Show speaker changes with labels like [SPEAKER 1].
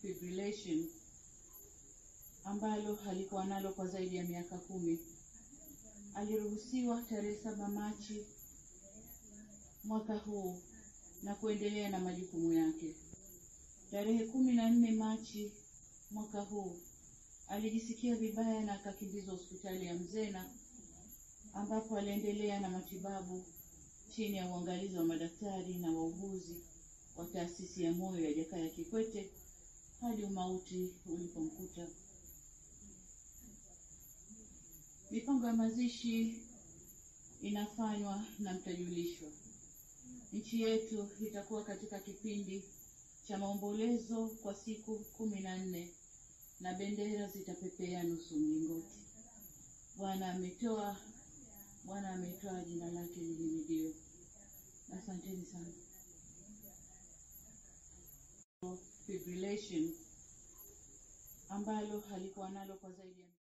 [SPEAKER 1] fibrillation ambalo alikuwa nalo kwa zaidi ya miaka kumi. Aliruhusiwa tarehe saba Machi mwaka huu na kuendelea na majukumu yake. Tarehe kumi na nne Machi mwaka huu alijisikia vibaya na akakimbizwa hospitali ya Mzena ambapo aliendelea na matibabu chini ya uangalizi wa madaktari na wauguzi wa taasisi ya moyo ya Jakaya Kikwete hadi umauti ulipomkuta. Mipango ya mazishi inafanywa na mtajulishwa. Nchi yetu itakuwa katika kipindi cha maombolezo kwa siku kumi na nne na bendera zitapepea nusu mlingoti. Bwana ametoa, Bwana ametoa, jina lake lihimidiwe. Asanteni sana. Fibrillation ambalo alikuwa nalo kwa zaidi ya